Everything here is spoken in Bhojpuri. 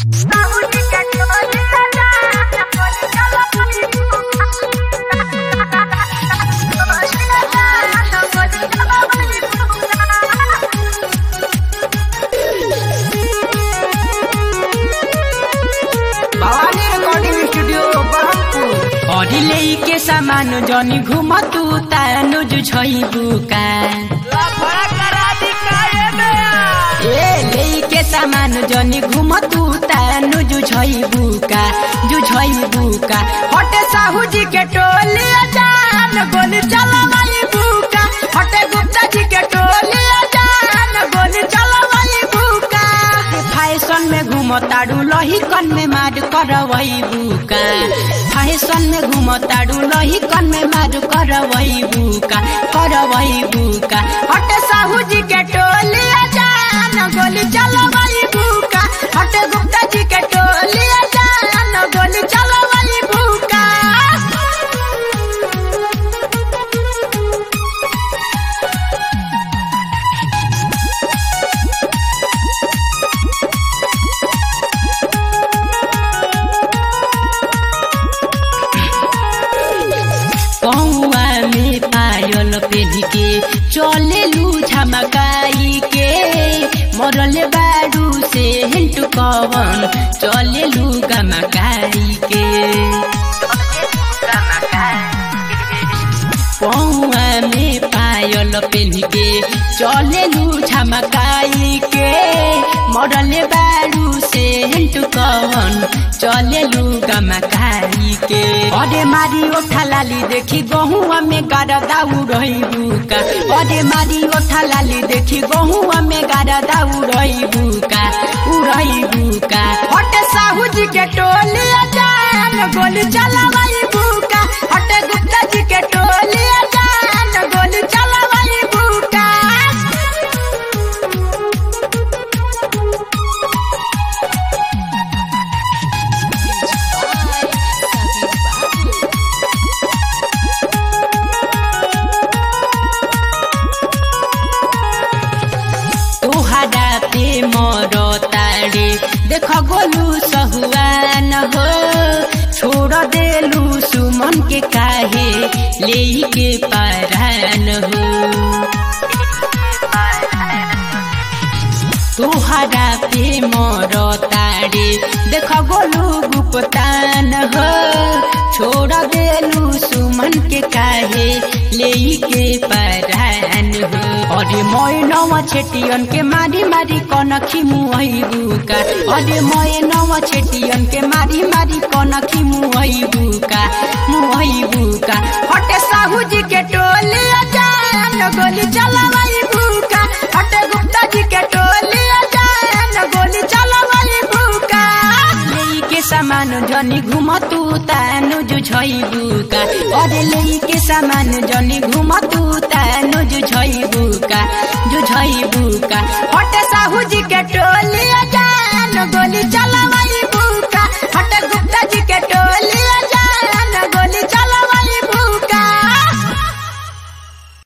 भवानी रिकॉर्डिंग स्टूडियो बरहमपुर अडिले के सामान जनी घुम तू तानु जु छै बुका ए ले के सामान जनी घुम तू तानु जु छै बुका जु छै बुका हटे साहू जी के टोली जान गोली चलवाई बुका हटे गुप्ता जी के टोली जान गोली चलवाई बुका फैशन में घूम ताड़ू लही कन में मार करवई बुका फैशन में घूम ताड़ू लही कन में मार करवई बुका करवई बुका हटे साहू जी के टोली जान गोली चलवई बुका हटे गुप्ता जी के टोली जान गोली चलवई बुका कौआ में पायल पेढ़ी के चले लू झमकाई के मरल बारू से हिंटू कवन चले लू गमकाई के कौआ में पायल पेढ़ी के चले लू झमकाई के मरल बारू से हिंटू कवन चले लू गमकाई के अरे मारी ओठा लाली देखी गहुआ में गारदा उड़ई बुका अरे मारी ओठा लाली देखी गहुआ में गारदा उड़ई बुका उड़ई बुका हटे साहू जी के टोली जान गोली चलावाई बुका हटे गुप्ता जी के टोली जान गोली चलावाई बुका तुहरा पे मर तारे देख गोलू सहुआन हो छोड़ देलू सुमन के काहे ले के पारान हो तुहरा पे मर तारे देख गोलू गुप्तान हो छोड़ देलू सुमन के काहे ले के परान हो अरे मैनवा छेटियन के मारी मारी कनखी मुहई बुका अरे मैनवा छेटियन के मारी मारी कनखी मुहई बुका मुहई बुका हटे साहू जी के टोली जान गोली चलावाई बुका हटे गुप्ता जी के टोली जान गोली चलावाई बुका लेई के सामान जनी घुम तू तानु जु छै बुका अरे लेई के सामान जनी घुम तू तानु जु छै बुका जु छै बुका हटे साहू जी के टोली जान गोली चला